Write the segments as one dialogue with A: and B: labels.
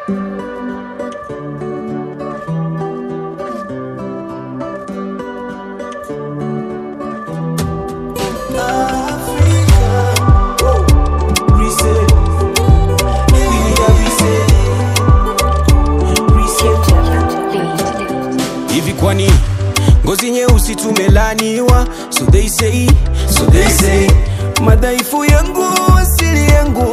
A: hivi kwani ngozi nyeusi tumelaniwa so they say, so they say madhaifu yangu asili yangu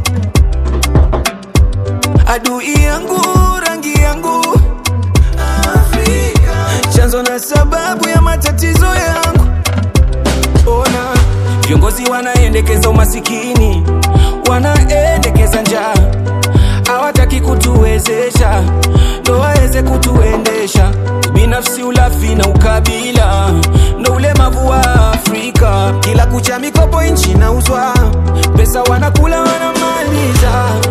A: adui yangu rangi yangu Afrika. chanzo na sababu ya matatizo yangu ona viongozi wanaendekeza umasikini wanaendekeza njaa hawataki kutuwezesha ndo waweze kutuendesha binafsi ulafi na ukabila ndo ulemavu wa afrika kila kucha mikopo nchi nauzwa pesa wanakula wanamaliza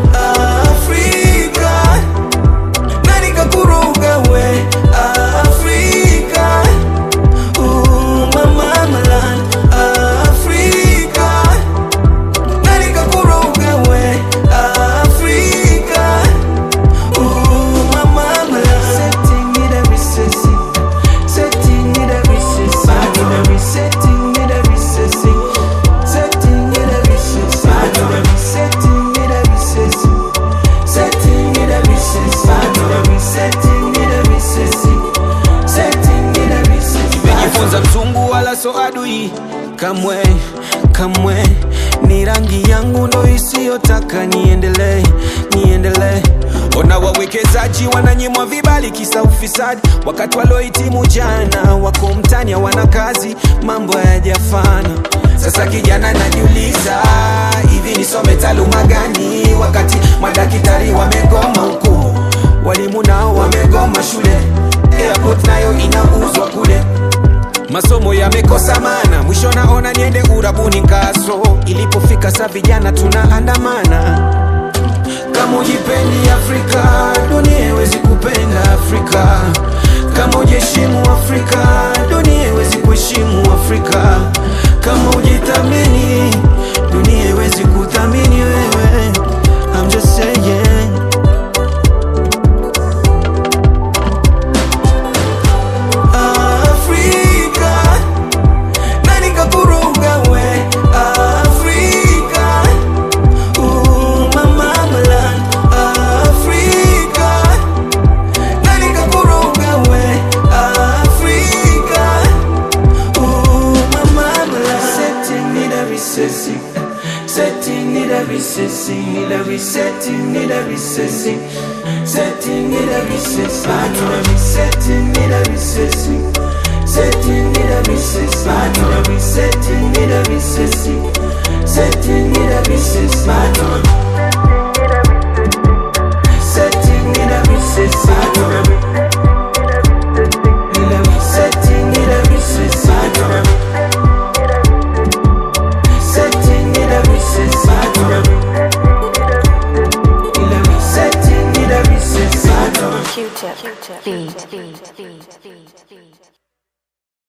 A: afrika nani kakuruga we afrika Ooh, mama malan afrika nani kakuruga we afrika Ooh, mama malan setting it every sissy setting it every sissy every setting it every sissy setting it every sissy setting it every sissy setting it every sissy setting it every sissy setting it every sissy nimejifunza mzungu wala so adui kamwe kamwe ni rangi yangu ndo isiyotaka niendelee niendelee ona wawekezaji wananyimwa vibali kisa ufisadi wakati waliohitimu jana wako mtani hawana kazi mambo hayajafana sasa kijana najiuliza hivi nisome taaluma gani wakati madaktari wamegoma huku walimu nao wamegoma shule airport nayo inauzwa kule masomo yamekosa mana mwisho naona niende urabuni kaso ilipofika sa vijana tunaandamana kama ujipendi afrika dunia iwezi kupenda afrika kama ujiheshimu afrika dunia iwezi kuheshimu afrika kama ujithamini dunia iwezi kuthamini wewe I'm just saying Afrika nani kakuruga we Afrika Ooh, mama malan Afrika nani kakuruga we Afrika Ooh, mama malan setting it every sissy setting it every sissy every setting it every sissy setting it every sissy setting it every sissy setting it every sissy